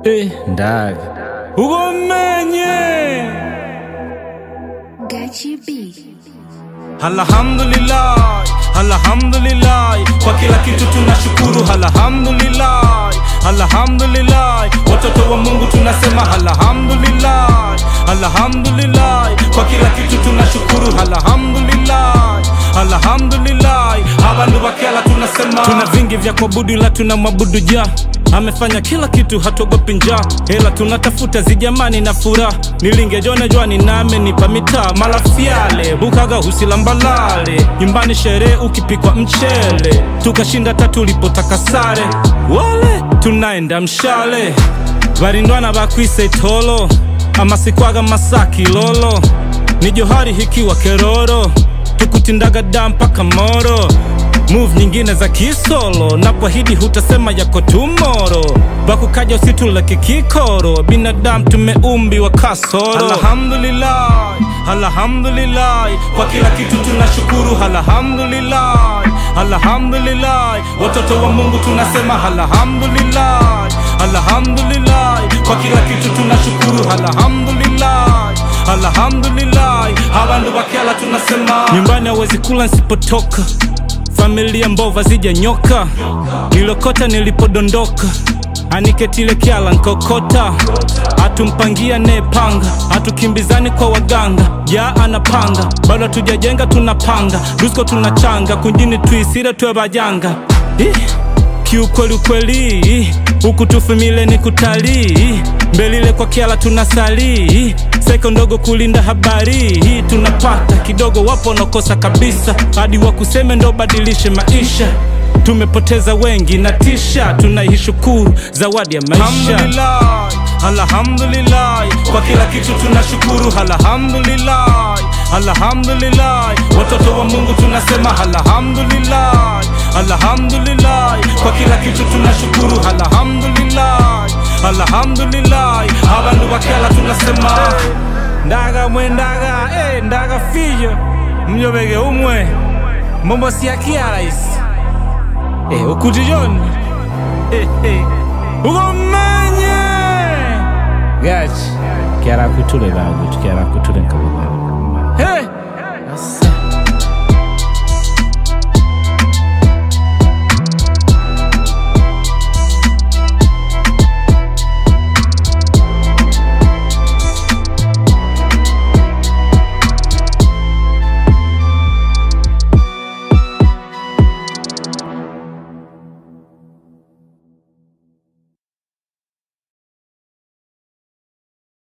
Eh, ndaga ugomenye Gachi B. Alhamdulillah, alhamdulillah, kwa kila kitu tunashukuru. Alhamdulillah, alhamdulillah, watoto wa Mungu tunasema alhamdulillah, alhamdulillah, kwa kila kitu tunashukuru. Alhamdulillah, alhamdulillah, abantu bakela tunasema tuna vingi vya kuabudu, ila tuna mwabudu ja amefanya kila kitu, hatuogopi njaa, hela tunatafuta zijamani na furaha. Nilingejona jwani na amenipa mitaa malafiale bukaga husilambalale nyumbani sherehe ukipikwa mchele tukashinda tatu ulipotaka sare wale tunaenda mshale varindwana bakwise tolo amasikwaga masaki lolo ni johari hikiwa keroro tukutindaga da mpaka moro move nyingine za kisolo na kwahidi hutasema yako tumoro bakukaja usituleke kikoro binadamu tumeumbiwa kasoro alhamdulillah alhamdulillah kwa kila kitu tunashukuru alhamdulillah alhamdulillah watoto wa mungu tunasema alhamdulillah alhamdulillah kwa kila kitu tunashukuru alhamdulillah alhamdulillah abantu bakela tunasema nyumbani hawezi kula nsipotoka familia mbova zijanyoka nilokota nilipodondoka aniketile kyala nkokota atumpangia nepanga atukimbizani kwa waganga ja anapanga bado hatujajenga tunapanga dusko tunachanga kunjini tuisire twe bajanga Ih, kiukweli ukweli huku tufumile ni kutalii mbelile kwa kiala tunasalii seko ndogo kulinda habari hii tunapata kidogo wapo wanakosa kabisa hadi wakuseme ndo badilishe maisha tumepoteza wengi na tisha tunaishukuru zawadi ya maisha alhamdulillah, alhamdulillah, kwa kila kitu tunashukuru alhamdulillah, alhamdulillah, watoto wa mungu tunasema alhamdulillah, alhamdulillah, kwa kila kitu tunashukuru alhamdulillah, alhamdulillah, abantu bakela tunasema ndaga mwe ndaga eh, ndaga fiyo mnyobege umwe mombo siakia isi Eh, ukuti John. Eh, eh. Ugomenye. gachi kyara kutule bagutu kyara kutule nkabugana Hey,